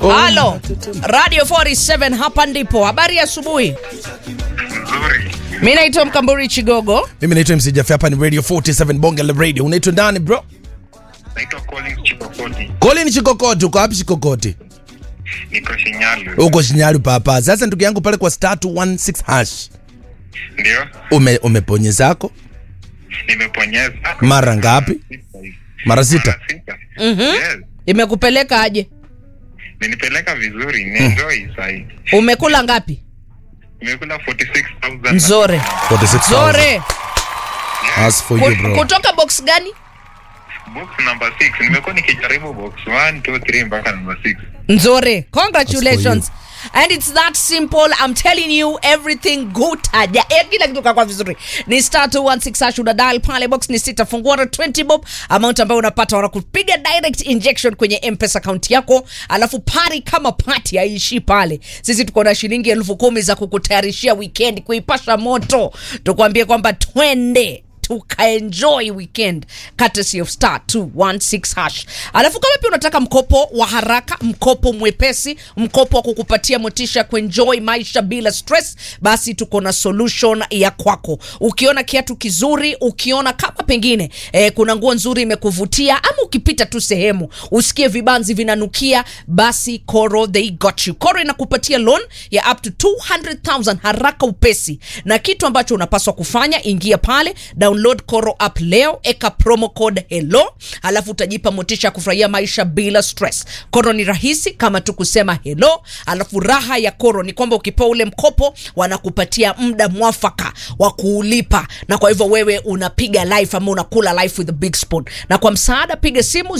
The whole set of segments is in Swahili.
Halo, Radio 47 hapa ndipo. Habari ya asubuhi. Nzuri. Mimi naitwa Mkamburi Chigogo. Mimi naitwa MC Jaffe, hapa ni Radio 47 Bonge la Radio. Unaitwa nani bro? Naitwa Collins Chipokoti. Colin Chikokoti, uko wapi Chikokoti? Niko Shinyalu. Uko Shinyalu papa. Sasa ndugu yangu pale kwa star 216 hash. Ndio. Ume umeponye zako Nimeponyeza. Mara ngapi? Sita hivi. mara sita. Mara sita. Yes. Imekupeleka aje? Menipeleka vizuri. Nienjoy sahi. Umekula ngapi? Nimekula 46,000. Nzore. 46,000. Zore. As for you Ku- bro. Kutoka box gani? Box number 6. Nimekuwa nikijaribu box 1, 2, 3 mpaka number 6. Nzore. Congratulations. And it's that simple. I'm telling you everything good. Aja. Eh, kila kitu kakwa vizuri. Ni star 216 hash una dial pale box ni sita fungua na 20 bob amount ambayo unapata wanakupiga direct injection kwenye M-Pesa account yako, alafu pari kama party haishi pale. Sisi tuko na shilingi elfu kumi za kukutayarishia weekend kuipasha moto. Tukwambie kwamba twende tukaenjoy weekend courtesy of star 216 hash alafu kama pia unataka mkopo wa haraka mkopo mwepesi mkopo wa kukupatia motisha ya kuenjoy maisha bila stress basi tuko na solution ya kwako ukiona kiatu kizuri ukiona kama pengine eh, kuna nguo nzuri imekuvutia ama ukipita tu sehemu usikie vibanzi vinanukia basi koro they got you koro inakupatia loan ya up to 200000 haraka upesi na kitu ambacho unapaswa kufanya ingia pale download koro app leo eka promo code hello alafu utajipa motisha ya kufurahia maisha bila stress koro ni rahisi kama tu kusema hello alafu raha ya koro ni kwamba ukipewa ule mkopo wanakupatia muda mwafaka wa kuulipa na kwa hivyo wewe unapiga life ama unakula life with a big spoon na kwa msaada piga simu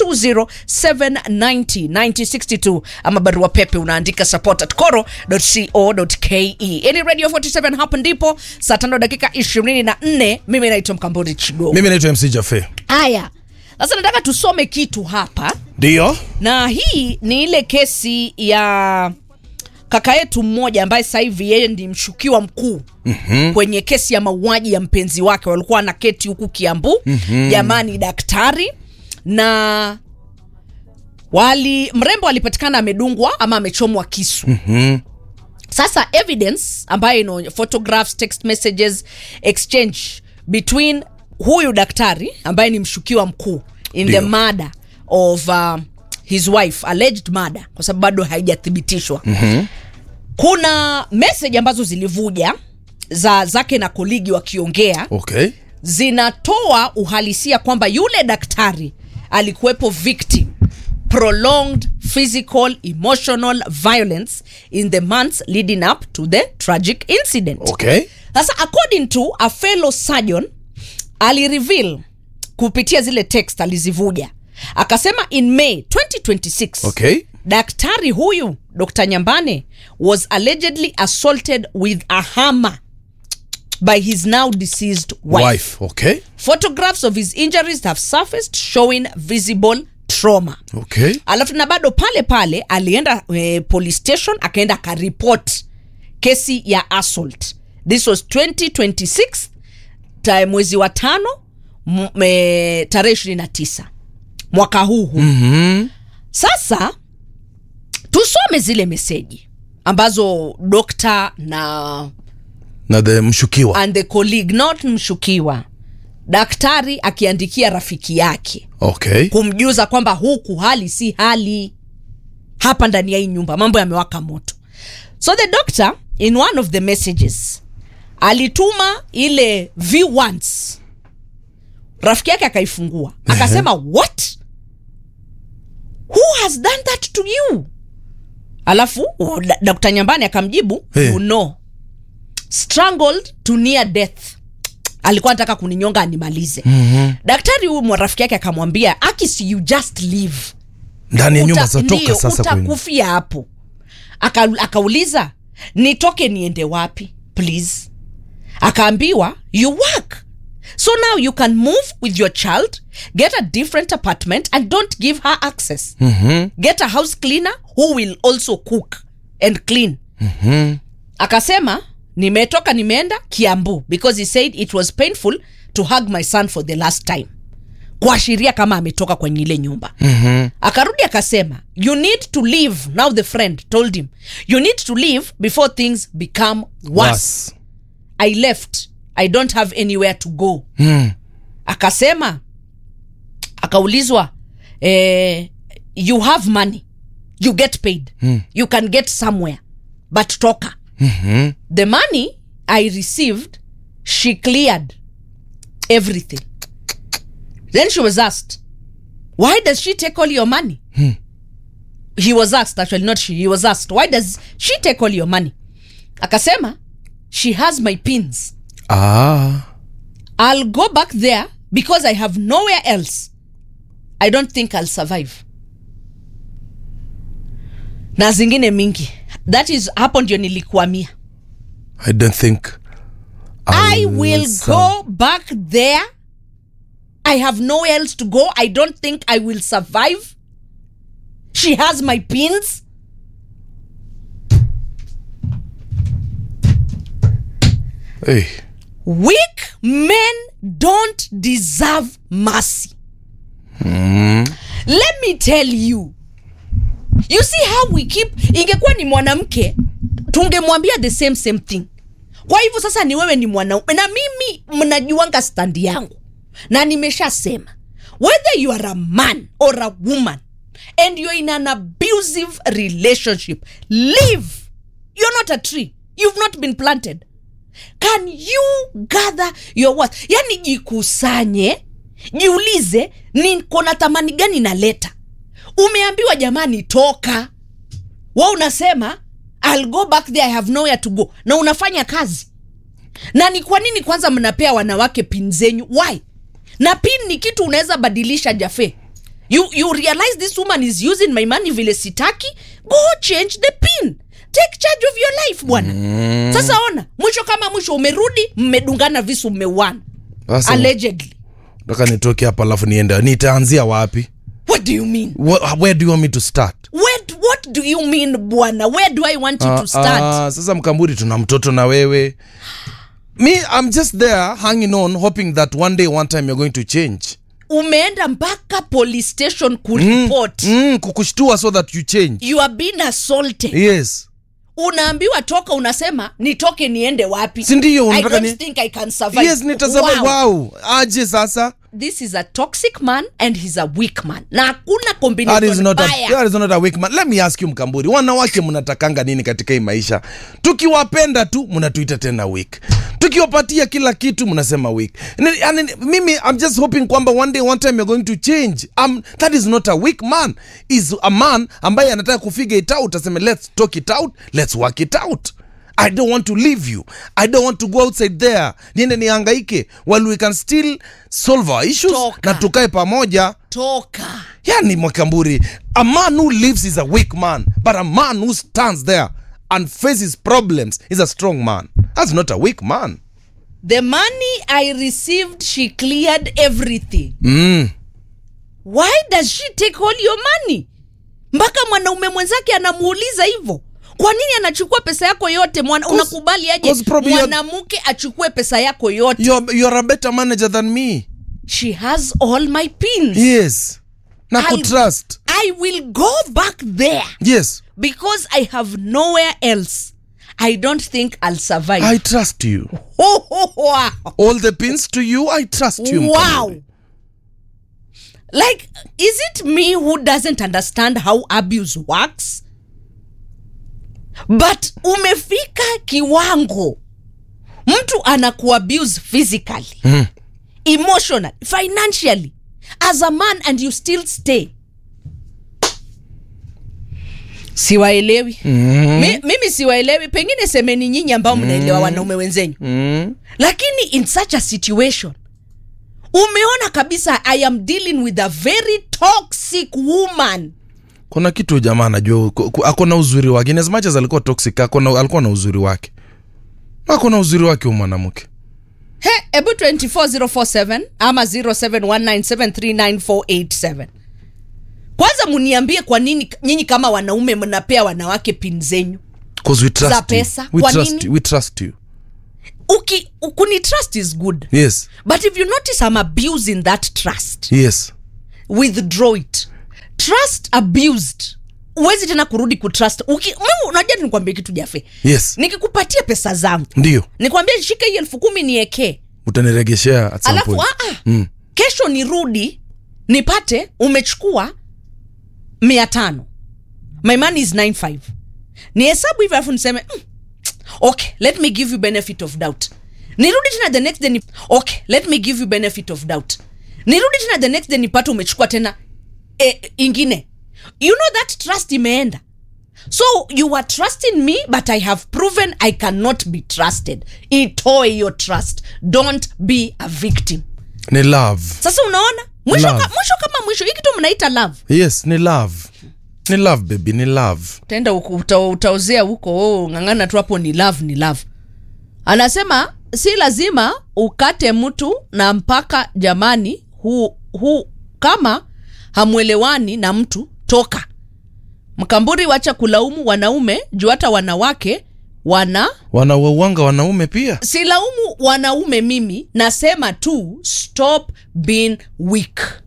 0207909062 ama barua pepe unaandika support at coro.co.ke yani radio 47 hapa ndipo saa tano dakika 24 mimi naitwa mkamburi chigo Mimi naitwa MC Jaffe. haya sasa nataka tusome kitu hapa Ndio. na hii ni ile kesi ya kaka yetu mmoja ambaye sasa hivi yeye ndi mshukiwa mkuu mm-hmm. kwenye kesi ya mauaji ya mpenzi wake walikuwa na keti huku kiambu mm-hmm. jamani daktari na wali mrembo alipatikana amedungwa ama amechomwa kisu Mhm. sasa evidence ambayo ino photographs text messages exchange between huyu daktari ambaye ni mshukiwa mkuu in the Ndio. murder of uh, his wife alleged murder kwa sababu bado haijathibitishwa mm-hmm. kuna message ambazo zilivuja za zake na koligi wakiongea Okay. zinatoa uhalisia kwamba yule daktari alikuwepo victim prolonged physical emotional violence in the months leading up to the tragic incident Okay. sasa according to a fellow surgeon alireveal kupitia zile text alizivuja akasema in may 2026 Okay. daktari huyu dr nyambane was allegedly assaulted with a hammer by his now deceased wife, Wife. Okay. photographs of his injuries have surfaced showing visible trauma Okay. alafu na bado pale pale alienda eh, police station akaenda akaripot kesi ya assault this was 2026 ta, mwezi wa tano m- eh, tarehe 29 mwaka huu huu Mhm. sasa tusome zile meseji ambazo dokta na Na the mshukiwa. and the colleague not mshukiwa daktari akiandikia rafiki yake Okay. kumjuza kwamba huku hali si hali hapa ndani ya hii nyumba mambo yamewaka moto so the doctor in one of the messages alituma ile v1s rafiki yake akaifungua akasema what who has done that to you alafu oh, da- dr nyambani akamjibu Eh. you know strangled to near death alikuwa anataka kuninyonga animalize mm-hmm. daktari huyu mwa rafiki yake akamwambia akis you just leave Ndani ya nyumba Uta- zatoka ndio, sasa kwenu. utakufia hapo Aka, akauliza nitoke niende wapi please akaambiwa you work so now you can move with your child get a different apartment and don't give her access Mhm. get a house cleaner who will also cook and clean Mhm. akasema nimetoka nimeenda kiambu because he said it was painful to hug my son for the last time kuashiria kama ametoka kwenye ile nyumba mm-hmm. akarudi akasema you need to leave now the friend told him you need to leave before things become worse Was. i left i don't have anywhere to go Mm. akasema akaulizwa eh, you have money you get paid mm. you can get somewhere but toka Mhm. the money i received she cleared everything then she was asked why does she take all your money he was asked actually not she he was asked why does she take all your money akasema she has my pins Ah. I'll go back there because I have nowhere else. I don't think I'll survive. Na zingine mingi. That is hapo ndio nilikuamia. I don't think I will sur- go back there. I have nowhere else to go. I don't think I will survive. She has my pins. Hey. Weak men don't deserve mercy. Let me tell you. You see how we keep ingekuwa ni mwanamke tungemwambia the same same thing. Kwa hivyo sasa ni wewe ni mwanaume na mimi mnajuanga standi yangu. Na nimeshasema whether you are a man or a woman and you're in an abusive relationship, leave. You're not a tree. You've not been planted can you gather your worth yani jikusanye jiulize niko na thamani gani naleta umeambiwa jamani toka wa unasema I'll go back there I have nowhere to go na unafanya kazi na ni kwa nini kwanza mnapea wanawake pin zenyu why na pin ni kitu unaweza badilisha jafe you, you realize this woman is using my money vile sitaki go change the pin take charge of your life bwana mm. sasa ona mwisho kama mwisho umerudi mmedungana visu mmeuana Sasa allegedly nataka nitoke hapa alafu niende nitaanzia wapi what do you mean Wh- where do you want me to start what, what do you mean bwana where do i want you Ah, to start ah, sasa mkamburi tuna mtoto na wewe me i'm just there hanging on hoping that one day one time you're going to change umeenda mpaka police station kuripot mm, kukushtua so that you change you are being assaulted yes unaambiwa toka unasema nitoke niende wapi Si ndiyo, I unataka don't ni- think I can survive. yes nitasema Wow. wow. aje sasa this is a toxic man and he's a weak man na hakuna that is, combination not a, mbaya that is not a weak man. Let me ask you mkamburi wanawake mnatakanga nini katika hii maisha tukiwapenda tu mnatuita tena weak tukiwapatia kila kitu mnasema weak Ni- yani, mimi i'm just hoping kwamba one day one time you're going to change um, that is not a weak man is a man ambaye anataka kufigure it out aseme let's talk it out let's work it out i don't want to leave you i don't want to go outside there niende nihangaike while we can still solve our issues Toka. na tukae pamoja toka yani mwakamburi a man who lives is a weak man but a man who stands there and faces problems is a strong man that's not a weak man the money i received she cleared everything mm. why does she take all your money mpaka mwanaume mwenzake anamuuliza hivyo kwa nini anachukua pesa yako yote Mwana, Cause- unakubali aje cause probably you're- mwanamke achukue pesa yako yote you're, you're a better manager than me she has all my pins yes na I'll- kutrust i will go back there yes because i have nowhere else i don't think i'll survive i trust you oh, oh, wow. all the pins to you i trust you wow Mkamburi. like is it me who doesn't understand how abuse works but umefika kiwango mtu anakuabuse physically Mm. emotionally financially as a man and you still stay siwaelewi mm. Mi, mimi siwaelewi pengine semeni nyinyi ambao mnaelewa wanaume wenzenyu Mm. lakini in such a situation umeona kabisa i am dealing with a very toxic woman kuna kitu jamaa anajua ku- ku- ako na uzuri wake in as much as alikuwa toxic ako na, alikuwa na uzuri wake ako na uzuri wake huyu mwanamke he ebu 24047 ama 0719739487 kwanza muniambie kwa nini nyinyi kama wanaume mnapea wanawake pin zenyu 'Cause we trust Za you. pesa. We Kwa trust nini? you. We trust you. uki kuni trust is good yes but if you notice i'm abusing that trust yes withdraw it trust abused uwezi tena kurudi kutrust Uki- mimi unajua nikwambia kitu jafe yes nikikupatia pesa zangu ndio nikwambia shika hii elfu kumi niekee utaniregeshea at some alafu point. aa, Mm. kesho nirudi nipate umechukua mia tano my money is 95 ni hesabu hivyo alafu niseme mm, okay let me give you benefit of doubt nirudi tena the next day ni, okay let me give you benefit of doubt nirudi tena the next day nipate umechukua tena e, ingine you know that trust imeenda so you are trusting me but i have proven i cannot be trusted itoe your trust don't be a victim ni love sasa unaona mwisho, Love. ka, mwisho kama mwisho hii kitu mnaita love yes ni love ni love baby ni love utaenda huko- uta, utaozea huko oh, ng'ang'ana tu hapo ni love ni love anasema si lazima ukate mtu na mpaka jamani hu, hu kama hamwelewani na mtu toka mkamburi wacha kulaumu wanaume juu hata wanawake wana wanawauanga wanaume pia silaumu wanaume mimi nasema tu stop being weak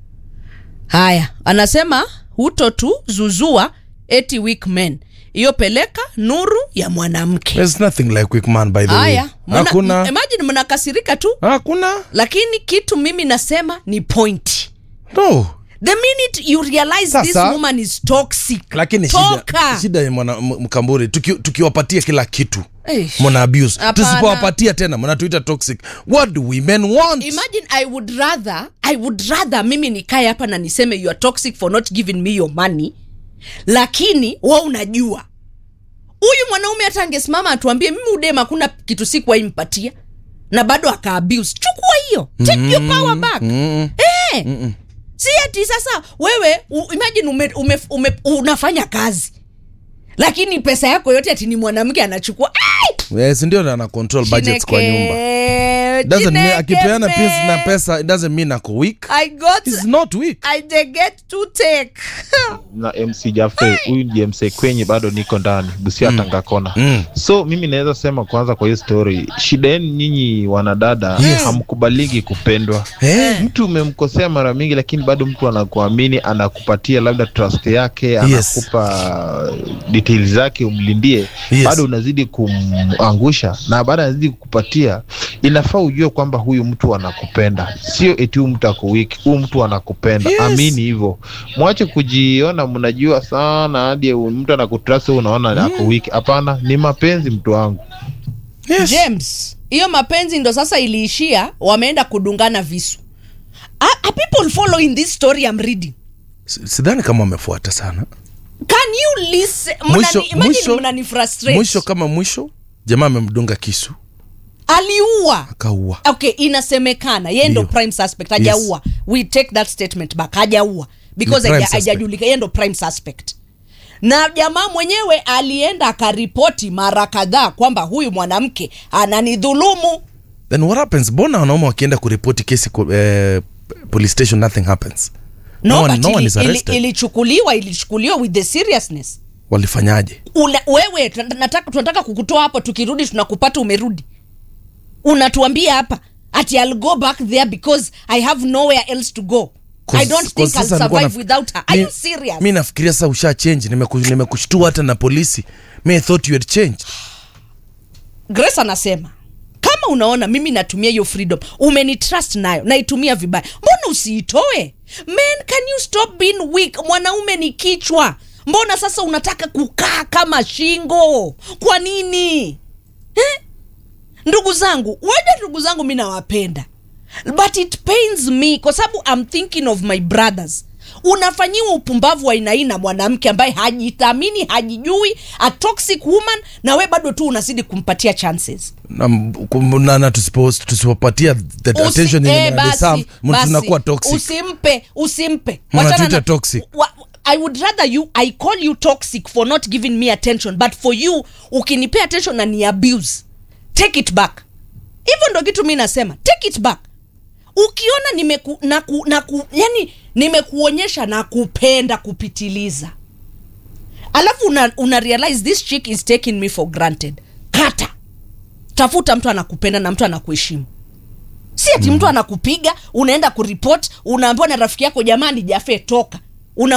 haya anasema huto tu zuzua eti weak men hiyo peleka nuru ya mwanamke there's nothing like quick man by the way haya mna- hakuna imagine mnakasirika tu hakuna lakini kitu mimi nasema ni point no the minute you realize this Sasa- woman is toxic lakini toka shida, shida ya mwana m- mkamburi tuki- tukiwapatia kila kitu Eish. mna abuse Hapana. tusipowapatia tena mnatuita toxic what do women want imagine i would rather i would rather mimi nikae hapa na niseme you are toxic for not giving me your money lakini wa unajua huyu mwanaume hata angesimama atuambie mimi udema hakuna kitu sikuwaimpatia na bado akaabuse chukua hiyo take your power back mm. Eh, si ati sasa wewe u, imagine ume, ume, ume, unafanya kazi lakini pesa yako yote ati ni mwanamke anachukua Ai! yes ndio ana control budgets kwa nyumba Chineke, doesn't mean Chineke, akipeana pesa na babe. pesa it doesn't mean ako weak I got he's not weak I they get to take. na mc jafe huyu ndiye mse kwenye bado niko ndani busia mm. tangakona Mm. so mimi naweza sema kwanza kwa hiyo story shida yenu nyinyi wanadada Yes. hamkubaliki kupendwa Eh, mtu umemkosea mara mingi lakini bado mtu anakuamini anakupatia labda trust yake Yes. anakupa details zake umlindie Yes. bado unazidi kumangusha na baada anazidi kukupatia inafaa ujue kwamba huyu mtu anakupenda sio eti huyu mtu ako wiki huyu mtu anakupenda Yes. amini hivyo mwache kujiona mnajua sana hadi mtu anakutrust wewe unaona ako wiki hapana ni mapenzi mtu wangu yes. James, hiyo mapenzi ndo sasa iliishia, wameenda kudungana visu. Are, are people following this story I'm reading? S- sidhani kama wamefuata sana Can you listen? Mwisho- Mnani, imagine mwisho- mnani frustrate. mwisho kama mwisho jamaa amemdunga kisu aliua. akaua Okay, inasemekana yeye ndo Ndio. prime suspect, hajaua. We take that statement back, hajaua because Ni prime haja- hajajulika, yeye ndo prime suspect. Na jamaa mwenyewe alienda akaripoti mara kadhaa kwamba huyu mwanamke ananidhulumu. then what happens mbona wanaume wakienda kuripoti kesi ku- eh, police station nothing happens No, No one- but no one ili- is ili- arrested. ilichukuliwa ilichukuliwa with the seriousness walifanyaje Ula, wewe tun- nataka, tunataka kukutoa hapo tukirudi tunakupata umerudi unatuambia hapa ati I'll go back there because I have nowhere else to go I don't think I'll survive without her are you serious mi nafikiria sasa usha change nimeku- nimekushtua hata na polisi mi i thought you had changed Grace anasema kama unaona mimi natumia hiyo freedom umenitrust nayo naitumia vibaya mbona usiitoe men can you stop being weak mwanaume ni kichwa mbona sasa unataka kukaa kama shingo kwa nini eh? ndugu zangu waja ndugu zangu mi nawapenda but it pains me kwa sababu I'm thinking of my brothers unafanyiwa upumbavu wa aina hii na mwanamke ambaye hajithamini hajijui a toxic woman na we bado tu unazidi kumpatia chances na, kum- na, na tusipo- tusipopatia the Usi- attention yenye eh, wana basi, deserve, mtu basi. tunakuwa toxic usimpe usimpe Mnatuita Wachana na- toxic. wa, i would rather you i call you toxic for not giving me attention but for you ukinipea attention na ni abuse take it back hivyo ndo kitu mi nasema take it back ukiona nimeku, na ku, na ku, yani nimekuonyesha na kupenda kupitiliza alafu una, una realize this chick is taking me for granted kata tafuta mtu anakupenda na mtu anakuheshimu si ati mtu anakupiga unaenda kuripot unaambiwa na rafiki yako jamani jafe toka